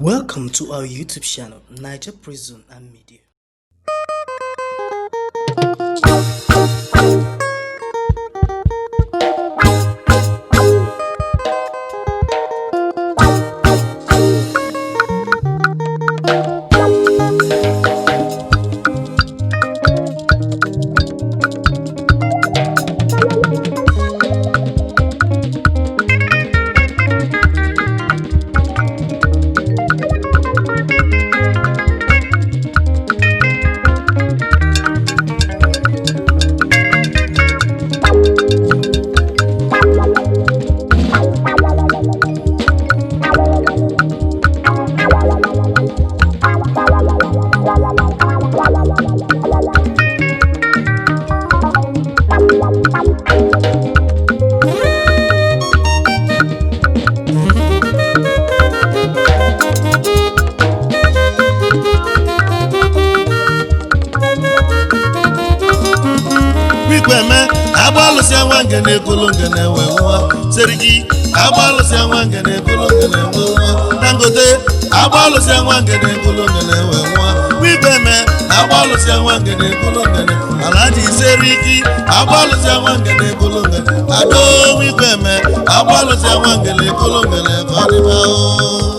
Welcome to our YouTube channel, Niger Prison and Media. Wikweme agbalụsịa nwa ngene ekolo ngene wee nwa serigi agbalụsịa nwa ngene ekolo ngene wee nwa dangote agbalụsịa nwa ngene ekolo ngene wee nwa Wikweme agbalụsịa nwa ngene ekolo ngene alaji serigi agbalụsịa nwa ngene ekolo ngene ado Wikweme agbalụsịa nwa ngene ekolo ngene ka ọ dịba o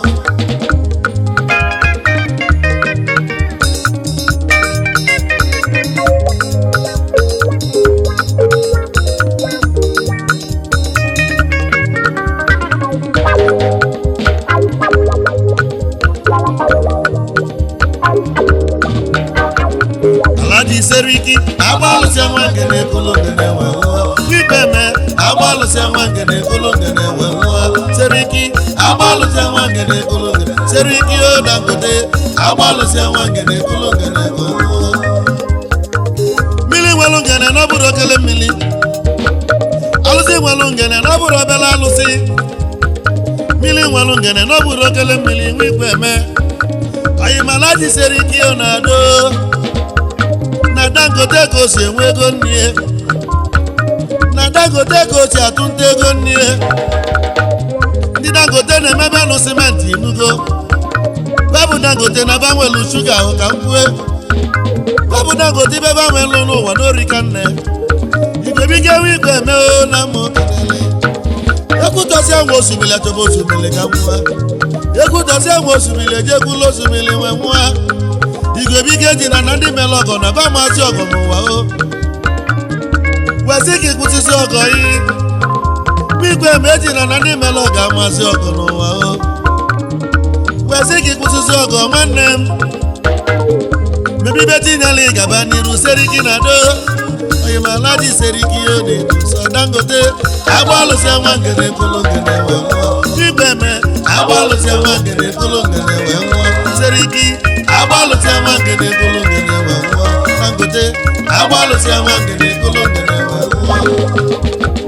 alaji seriki agbalụsịa nwa ngene ekolo ngene wee nwa Wikweme agbalụsịa nwa ngene ekolo ngene wee nwa seriki agbalụsịa nwa ngene ekolo ngene seriki o dangote agbalụsịa nwa ngene ekolo ngene wee nwa mmiri nwelu ngene n'ọbụrụ okele mmiri alụsị nwelu ngene n'ọbụrụ obele alụsị mmiri nwelu ngene n'ọbụrụ okele mmiri Wikweme oyimalaji seriki o na-ado na dangote ka o si enwe ego nnie na dangote ka o si atụnta ego nnie ndị dangote na-emebe nụ simenti inugo babụ dangote na banwelu shuga ahụ ka m kwue babụ dangote ibe banwelu n'ụwa n'orika nne igwebiga ewe igwe eme o na mma okenele ekwutọsịa nwa osimiri achọba osimiri ka nwa ekwutọsịa nwa osimiri ejekwula osimiri nwe nwa igwebiga eji na na ndị mere ọgọ na ba maazị ọgọ n'ụwa o wesị ka ịkwụsịsị ọgọ yi igwe ma eji na na ndị mere ọgọ amazi ọgọ n'ụwa o wesị ka ịkwụsịsị ọgọ nwanne m mebibe tinyela ịgaba n'iru seriki na do oyimalaji seriki o na-edu sọ dangote agbalụsịa nwa ngene kolo ngene wee nwụọ igwe me agbalụsịa nwa ngene kolo ngene wee nwụọ seriki agbalụsịa nwa ngene kolo ngene wee nwụọ dangote agbalụsịa nwa ngene kolo ngene wee nwụọ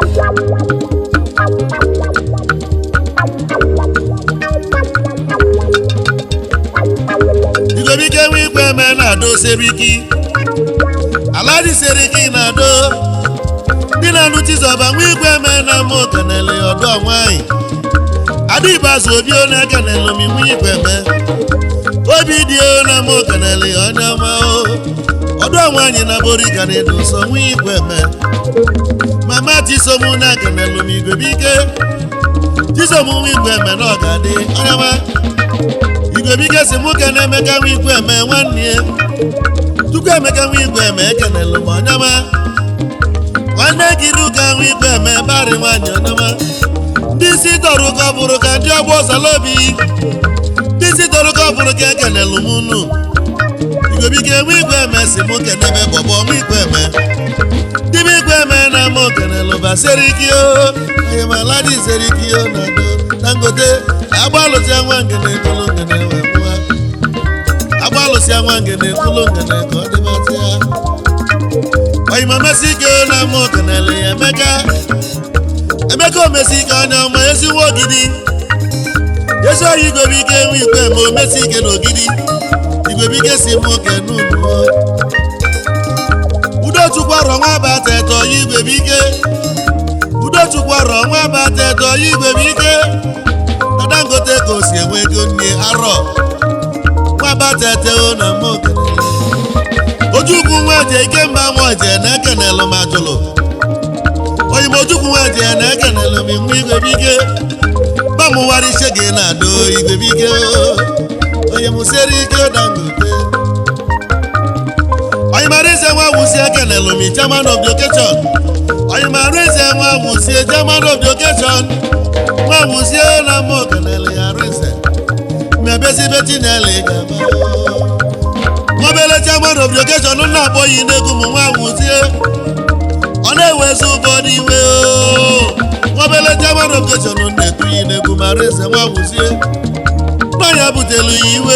igobike nwe igwe eme na-ado seriki alaji seriki na-ado dị na-anụ chizọba nwa igwe eme na ama okenele ọdọ nwanyị adịbazụ obi ọ na-ekenele omi nwa igwe eme obi dị o na ama okenele onye ọma o ọdọ nwanyị na boriga na-edo nsọ nwa igwe eme mama chisom na-ekenele omi igwebike chisom nwa igwe eme na ọ ga-adị onye ọma igwebike si nwoke na-emeka nwa igwe eme nwanne ya tupu emeka nwa igwe eme ekenelu m ọnyama nwanne gị ruka nwa igwe eme barị nwaanyị ọnyama ndị isi tọrọ ụkọ bụrụ ka ndị ọgbọ salobi ndị isi tọrọ ụkọ bụrụ ka ekenelu m unu igwebike nwa igwe eme si mụ kenebe bọbọ nwa igwe eme dịbe igwe eme na ama okenelu ba seriki o oyemalaji seriki o na do dangote agbalụsịa nwa ngene ekolo ngene wee nwa agbalụsịa nwa ngene ekolo ngene ka ọ dịbatịa oyima mesi ike na ama okenele ya emeka emeka omesi ike anya ọma ezigbo ogidi ezi oyi igwebike nwe igwe ma omesi ike na ogidi igwebike si m oke n'ụlọ udochukwu arọ nwa bata eto ya igwebike udochukwu arọ nwa bata eto ya igwebike dangote ka o si enwe ego nne arọ nwabateteo na mma okenele ojukwu nwaje ikemba nwaje na-ekenelụ m ajụlụ oyim ojukwu nwaje na-ekenelụ m nwa igwe bike bamụwara iche gị na-adụ igwe bike onye mụsiere ike dangote oyimarize nwa wusi ekenelụ m chairman of the occasion oyimarize nwa wusie chairman of the occasion nwa wusie na mma okenele ya rize mebesibe chinele gaba nwobele chairman of the occasion na-akpọghị n'egwu m nwa wuzie ọ na-ewezi ụfọdụ iwe o nwobele chairman of the occasion na-etughị n'egwu ma rize nwa wuzie n'ọnya butelu ya iwe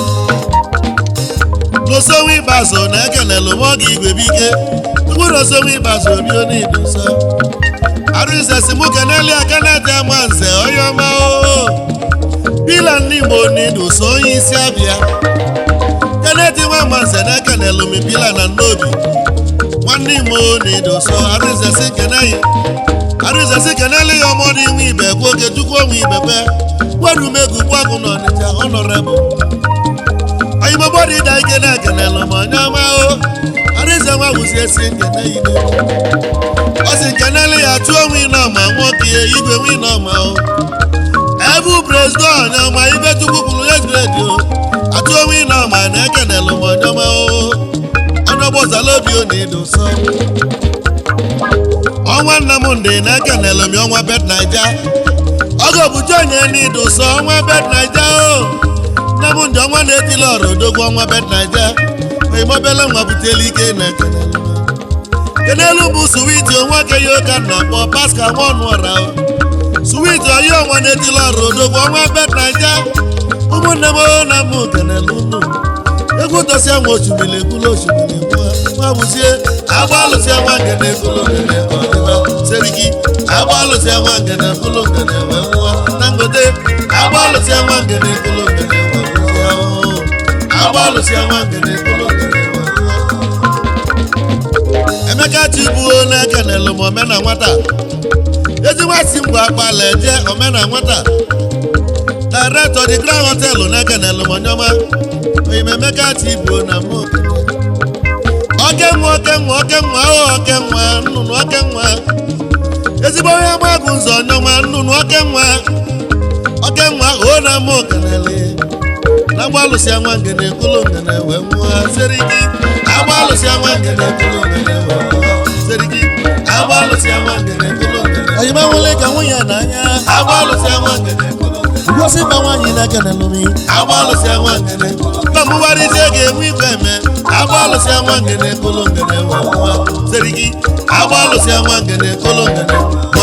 n'osonwe ịbazo na ekenelu m oge igwe bike tupu n'osonwe ịbazo rio n'idu nsọ arụise si mụ keneli akanete ama nze onye ọma o pila ndị igbo n'idu so onye isi abịa keneti nwa ama nze na ekenelu m pila na nnobi nwanne igbo n'idu so arụise si keneyi arụise si keneli ya ọmọdụ inwe ibe kwu oge chukwu onwe ibekwe gwerumegwu gbagụ n'ọnịcha ọnọrebụl oyimobodi da ike na-ekenelụ m onye ọma o arịze nwa wuzie si nkene ine ọ si nkenele ya tụọ onwe ịnọma nwoke ya igwe nwe ịnọma o ebu prezidọ onye ọma ibe chukwu kwuru ya jiri eji o atụ onwe ịnọma na-ekenelụ m onye ọma o onye ọgbọzala obi ọ na-edo nsọ ọnwa nna m ndị na-ekenelụ m ọnwa bet naija ọgọ bụcha onye n'ido nsọ ọnwa bet naija o nne m ndị ọnwa na-etili ọrụ odogwu ọnwa bet naija oyimobele nwa butela ike na kenelu kenelu bụ suwiti nwoke ya ụka na-akpọ paska nwaọnụ ọra suwiti oyi ọnwa na-etili ọrụ odogwu ọnwa bet naija ụmụnne m na m kenelu unu egwu dosia nwa osimiri ekwula osimiri nwa bụzie agba alụsịa nwa ngene ekwulu ngene ọdịba seriki agba alụsịa nwa ngene ekwulu ngene wee nwa dangote agba alụsịa nwa ngene ekwulu ngene wee bụzie ahụhụ agba alụsịa nwa ngene ekwulu ngene wee nwa emeka chibuo na-ekenelụ m omena nwata ejiwasi mgbe akpala eje omena nwata director the grand hotel na-ekenelụ m onyeọma oyimemeka chibuo na mụ oke nwa oke nwa oke nwa o oke nwa nnụnụ oke nwa ezigbo onye gbagụ nzọ onyeọma nnụnụ oke nwa oke nwa o na mụ kenele na agbalụsịa nwa ngene kụlụ ngene wee nwa seriki agbalụsịa nwa ngene kụlụ ngene wee nwa seriki agbalụsịa nwa ngene kụlụ ngene oyima nwele ka nwunye n'anya agbalụsịa nwa ngene kụlụ ngene ngosi ma nwaanyị na-ekenelụ m agbalụsịa nwa ngene na mụgharịzie ga-enwe igwe eme agbalụsịa nwa ngene kụlụ ngene wee nwa seriki agbalụsịa nwa ngene kụlụ ngene nwa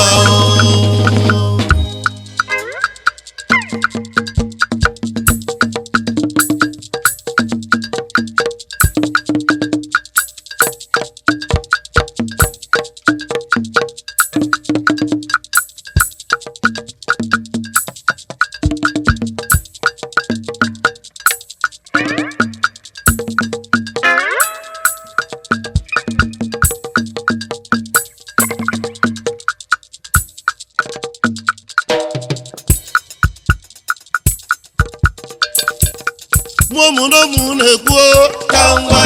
mụmụnụmụ na-ekwu ka ngwa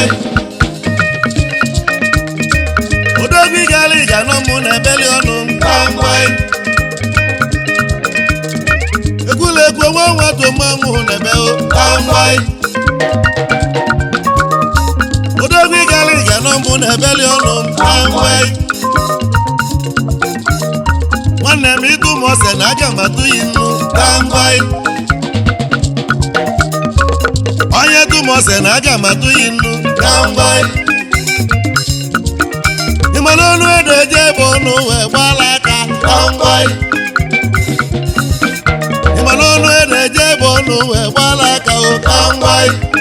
odogwu gara ịga n'ụmụ na-ebeli ọnụ ka ngwa ekwula ekwu nwa nwatụ mmanwụ na-ebe ka ngwa odogwu gara ịga n'ụmụ na-ebeli ọnụ ka ngwa nwanne m ịtụ m ose na aga m atụ yi nnu ka ngwa onye dum ose na aga m atụ yi nnu ka mgba ịmana ọnụ edo eje ebe ọnụ wee gbala aka ka mgba ịmana ọnụ edo eje ebe ọnụ wee gbala aka o ka mgba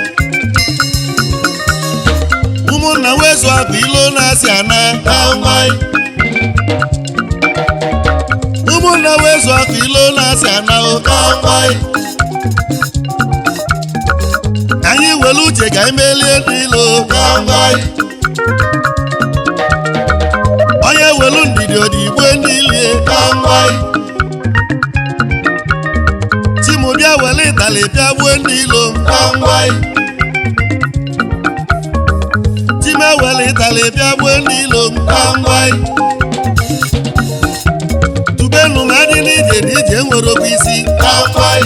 ụmụnna wezu akụ ilo na-asị ana ka mgba ụmụnna wezu akụ ilo na-asị ana o ka mgba anyị were uche ka anyị melie n'ilo onye welu ndidi odigbo niile ịtali bịa gbuo ndị ilo ngwangwai timewele ịtali bịa gbuo ndị ilo ngwangwai tubenu ma dị n'ije n'ije nwere okwu isi ngwangwai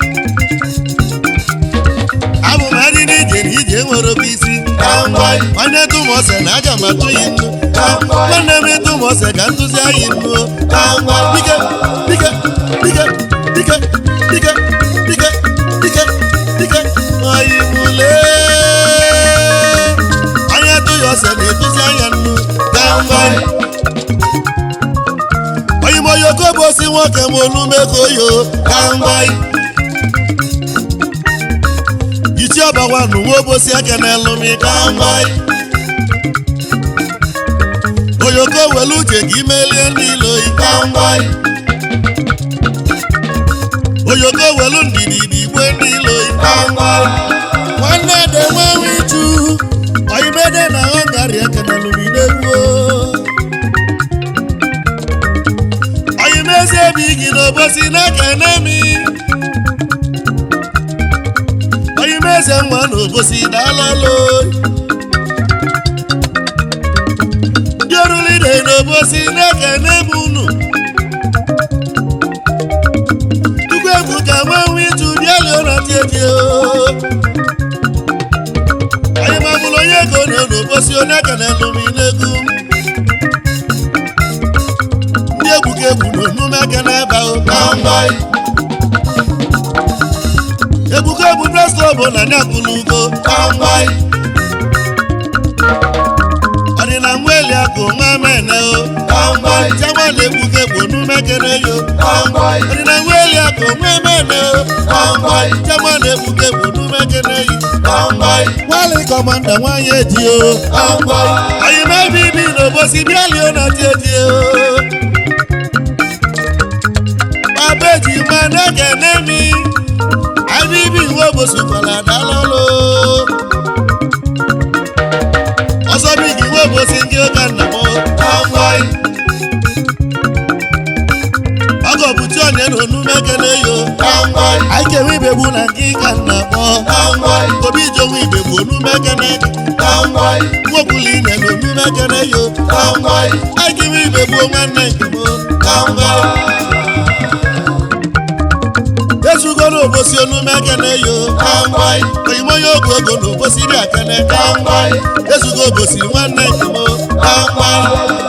abụ m adị n'ije n'ije nwere okwu isi ngwangwai onye tụmọse na aga m atụ ya nnu nwanne m ịtụmọse ka ntụzi anyị nnu dike dike dike dike dike dike dike dike oyi mule onye tụ ya ose na-etụzi anya nnu ngwangwai oyimo yoko bụ osi nwoke m olumeko yo ngwangwai ichi ọbawa n'uwe obosi aka n'elumi ngwangwai oyoko welu uche gị melie ndị ilo ngwangwai oyoko welu ndidi igwe ndị ilo ngwangwai nwanne de nwanwe ichu oyimede na họngari aka n'elumi n'egwuo oyimezi ebi gị n'obosi n'aka enemi oyimeze nwa n'obosi daalalo ndị orulide n'obosi n'aka enemi unu tukwu egwu ka nwanwe itu bịali ụra tietie oyimabụlụ onye ego na n'obosi onye aka n'elumi n'egwu ndị egwu ka egwu n'omume aka n'ebe ahụ ngwangwai egwu ka egwu pres klọb na nya kwụrụ ugo ngwangwai ọdịna nweli akụ nwa mene o ngwangwai jama na egwu ka egwu n'ume kene yo ngwangwai ọdịna nweli akụ nwa mene o ngwangwai jama na egwu ka egwu n'ume kene yi ngwangwai nwali kọmanda nwanyị eji o ngwangwai anyị mebi ibi n'obosi bịalio na ti eji o abeji mana kene mi abibi wo bosukwala dalolo ọsọ bí kí wo bosi kí ó ka nà mọ kọ́ńgọ́ì ọgọ bùtú ọ̀nà ẹnu onú mẹ́kẹ́lẹ́ yo kọ́ńgọ́ì àìkèwé ìbèbù nà kí ka nà mọ kọ́ńgọ́ì tóbi ìjọba ìbèbù onú mẹ́kẹ́lẹ́ kọ́ńgọ́ì nwókùlì nà onú mẹ́kẹ́lẹ́ yo kọ́ńgọ́ì àìkèwé ìbèbù nwanne nkèmó kọ́ńgọ́ì ezugo n'obosi onume ekene yo kangwai oyimo ya ogu ego n'obosi dị akene kangwai ezugo obosi nwanne nkemo kangwai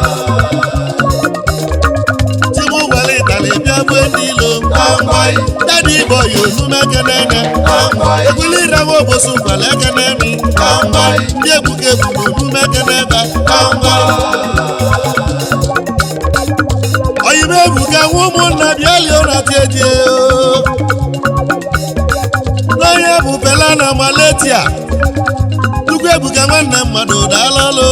timu were ịtali bịa gbue ndị ilo kangwai dadi igbo yi onume ekene ene kangwai ekwuli ịrawa obosi ụkwala ekene mi kangwai ndị egbuke egbu n'onume ekene ebe kangwai oyime ebuka nwa ụmụnna bịa lie ụra tietie n'onye bụ pela na maletia tukwu ebuka nwanne mmadụ daalụlụ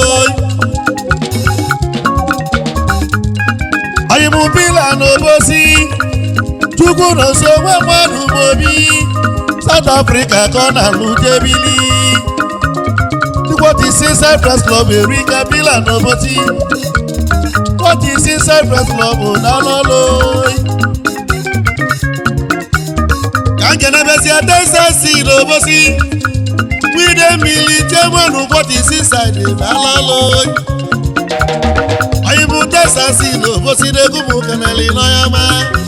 oyimụ pila n'obosi chukwu nọ nso nwe mmadụ mobi South Africa ka ọ na-alụ debili tukwotisi Cyprus Club erika pila n'obosi kwotisi Cyprus Club daalụlụ ka nkenebezi adesasi n'obosi wide mmiri jemanu kwotisi side daalụlụ oyimụ desasi n'obosi n'egwu m keneli n'ọyama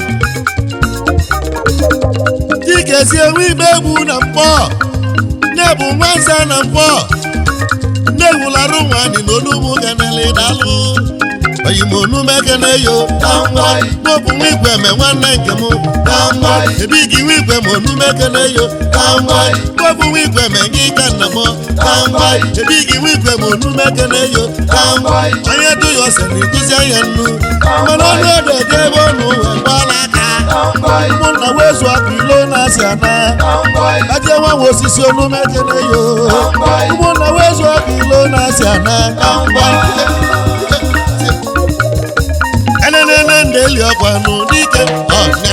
dikezi enwe igbe egwu na mkpọ na-ebu nwanza na mkpọ na-ewularụ nwanyị n'olugbu keneli daalụ oyimonumekeneyo n'obu nwa igwe me nwanne nke m ebighị nwa igwe ma onumekeneyo n'obu nwa igwe me gị ka nna m ebighị nwa igwe ma onumekeneyo onye du ya ose na-eduzi anya nnu mana ọnụ ọdụ ede ebe ọnụ uwe gbala aka ụmụnna wezu akụ ilo na-asị ana aje nwanwe osisi onumekeneyo ụmụnna wezu akụ ilo na-asị ana enenene ndeli ọkwanụ dike ọnya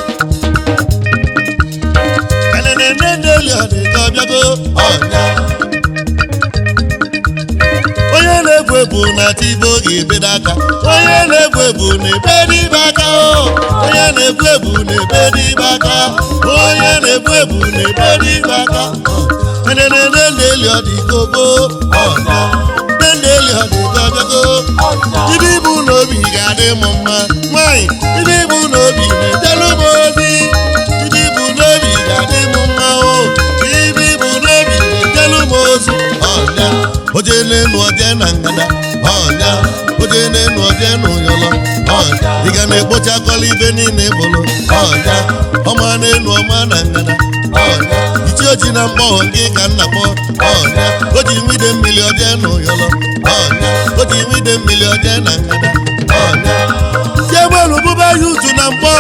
enenene ndeli ọdịka ọbịago ọnya onye na-ebu ebu na tibo ga-ebedo aka onye na-egwu egwu na-ebe n'ibe aka o onye na-egwu egwu na-ebe n'ibe aka onye na-egwu egwu na-ebe n'ibe aka eneneneli ọdịgogo ọnya neneli ọdịgogo ibe ibu n'obi ga-adị m mma nwanyị ibe ibu n'obi na-edelu m obi ibe ibu n'obi ga-adị m mma o ibe ibu n'obi na-edelu m ozu ọnya oje n'enu oje na ngada ọnya oje n'enu oje na ụyọlọ ọnya ị ga na-ekpochakọla ibe niile bụrụ ọnya ọma n'enu ọma na ngada ọnya ichi oji na mgbọghọ gị ka nna kpọ ọnya o ji nwide mmiri oje na ụyọlọ ọnya o ji nwide mmiri oje na ngada ọnya chiegbeelu bụba ya utu na mkpọ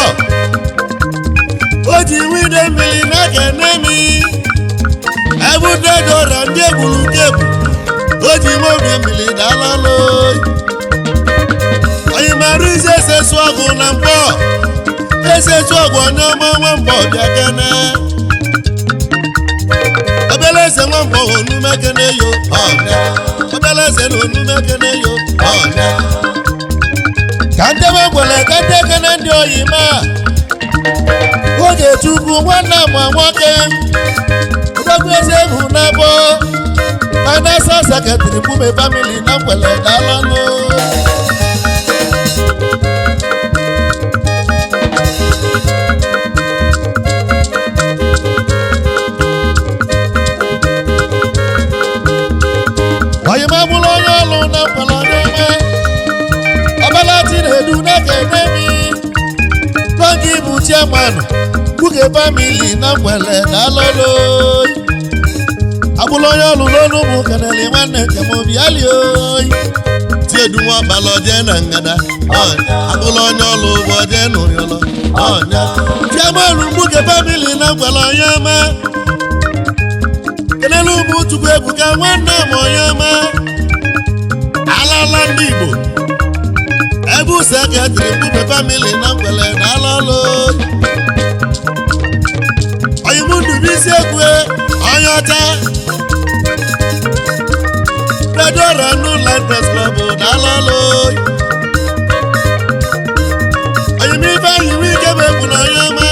o ji nwide mmiri na-aka enemi ebe ndị dọra ndị egburu nke egbu o ji nwobi mmiri dalalụ anyị mara ize esesu ọgwụ na mkpọ esesu ọgwụ onye ọma nwa mgbọ bịa kene obele eze nwa mgbọ onume kene yo ọnya obele eze na onume kene yo ọnya ka ndebe gwere ka ndị kene ndị oyi ma oge chukwu nwanne ma nwoke odogwu eze bụ n'ebo financial secretary Bume family na mgbele daalụnụ oyimabụrụ onye ọlụ na mgbele onye ọbalachi na-edu n'aka enemi tọgị bụ chairman Buge family na mgbele daalụnụ agbụla onye ọlụ n'ọnụ ụmụ kanali nwanne njem obi ali oyi tiedu nwa ọkpala oje na ngada ọnya agbụla onye ọlụ ụgbọ oje na ụyọlọ ọnya chiamanụ mgbuke famili na ngwala onye ọma kenelu ụmụ chukwu ebuka nwanne m onye ọma alala ndị igbo ebe use seketịrị mgbuke famili na ngwele na alalụ oyimundubisi ekwe onye ọcha Fedora Nullight Press Club daalụ oyimi ife ayiwe ike bụ egwu na onye ọma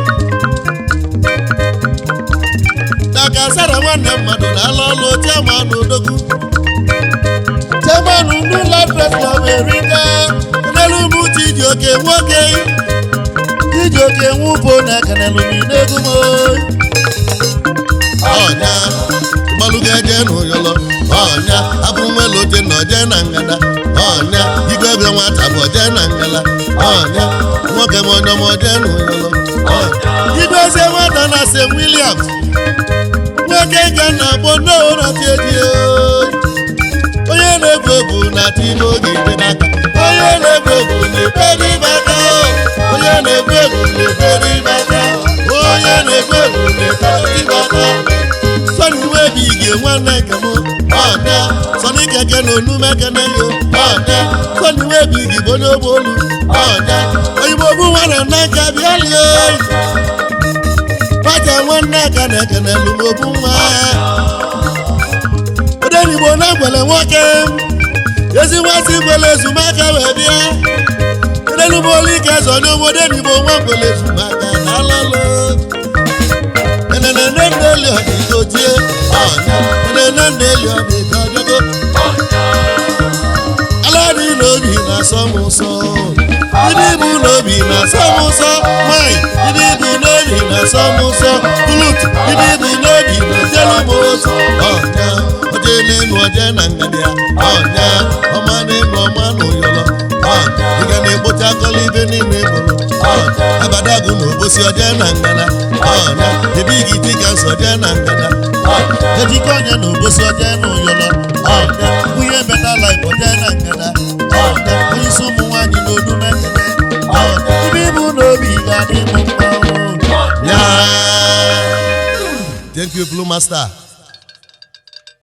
daka sara nwanne mmadụ daalụ ọlụ chairman odogwu chairman Nullight Press Club erika n'elu ụmụ Chijioke nwoke Chijioke nwụbo na kanelu n'egwu m ọnya gbalụga eje n'ụyọlọ ọnya abụ nwelote na oje na ngada ọnya igwe ebe nwata bụ oje na ngala ọnya nwoke m onye m oje n'ụyọlọ ọnya igwe eze nwata na st williams nwoke ga na agbo n'ụratieji onye na-egwu egwu na tibe oge ibe n'aka onye na-egwu egwu na-ebe n'ime aka onye na-egwu egwu na-ebe n'ime aka onye na-egwu egwu na-ebe n'ime aka sọni webi ige nwanne nke m ọnya sọni keke na onume kene yo ọnya sọni webi ige bụ onye ogbe olu ọnya oyibo bụ nwanne nna nka bịalie pata nwanne aka na ekene lumogbu nwa odenigbo na ngwele nwoke ezi nwasị ngwele ezumaka wee bịa odenigbo ike zọnye obodenigbo nwa ngwele ezumaka na alalụ enene neli ọdịgo tie ọnya enene neli ọdịgo ọdịgo aladị n'obi na-asọ m ụsọ ibe ibu n'obi na-asọ m ụsọ nwanyị ibe ibu n'obi na-asọ m ụsọ bulutu ibe ibu n'obi na-ejelu m ụzọ ọnya oje n'elu oje na ngadi ya ọnya ọma n'elu ọma n'ụyọlọ ọnya ị ga na-ekpocha akọla ibe niile bụrụ ọnya abadagu na obosi oje na ngada ọnya ebe igi dịka nsọ oje na ngada ọnya ejike ọnya na obosi oje na ụyọlọ ọnya nwunye beta laif oje na ngada ọnya onye isi ụmụ nwaanyị na odu mekene ọnya ibe ibu n'obi ga-adị m mma o. ya thank you blue master